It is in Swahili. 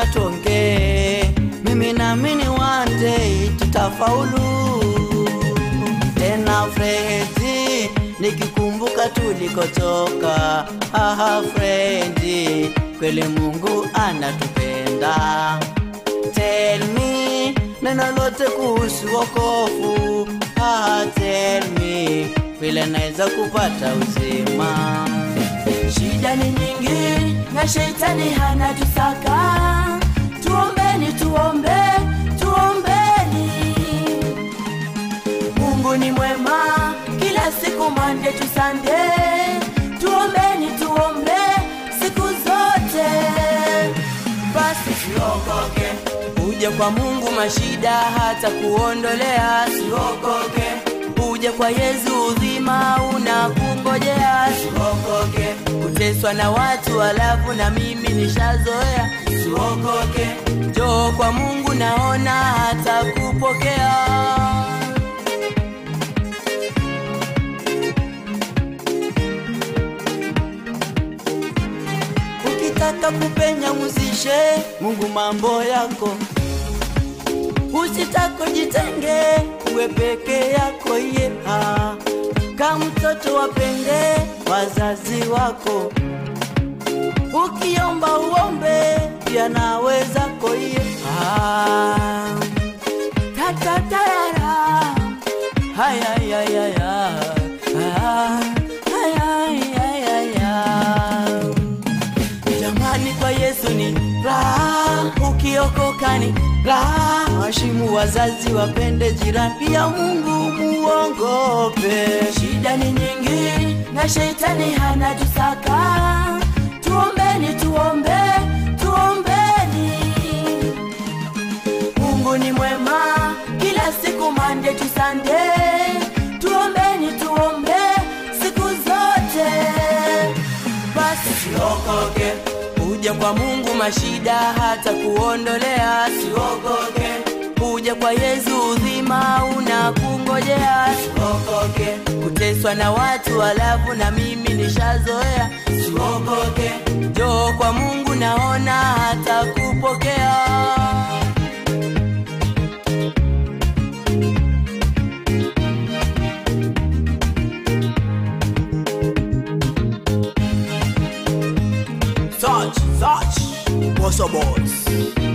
lazima tuongee. Mimi naamini one day tutafaulu. Tena Fredi, nikikumbuka tulikotoka. Haha Fredi, kweli Mungu anatupenda. Tell me neno lote kuhusu wokovu. Ah, tell me vile naweza kupata uzima. Shida ni nyingi na shetani hana tusaka. Tuombeni, tuombe, tuombeni. Mungu ni mwema kila siku, Monday to Sunday. Tuombeni, tuombe siku zote. Basi siokoke, uje kwa Mungu mashida hata kuondolea. Siokoke, uje kwa Yesu uzima unakungojea. Siokoke, kuteswa na watu alafu na mimi nishazoea. Siokoke, njoo kwa Mungu naona hata kupokea. Ukitaka kupenya muzishe Mungu mambo yako, usitako jitenge uwe peke yako ye ah. Kama mtoto wapende wazazi wako, ukiomba uombe pia naweza koye ah. Tatatara. Haya, haya, haya, ah. Haya, haya, haya. Jamani, kwa Yesu ni raha, ukiokoka ni raha. Washimu wazazi, wapende jirani, pia Mungu muongope. Shida ni nyingi na shetani hana tusaka. Tuombeni, tuombe, tuombeni. Mungu ni mwema kila siku, Monday to Sunday. Tuombeni, tuombe siku zote. Basi siokoke, uje kwa Mungu mashida hata kuondolea. Siokoke, uje kwa Yesu uzima unakungojea. Siokoke, kuteswa na watu alafu na mimi nishazoea. Siokoke, njoo kwa Mungu naona hata kupokea. Such, such, Bossa Boys.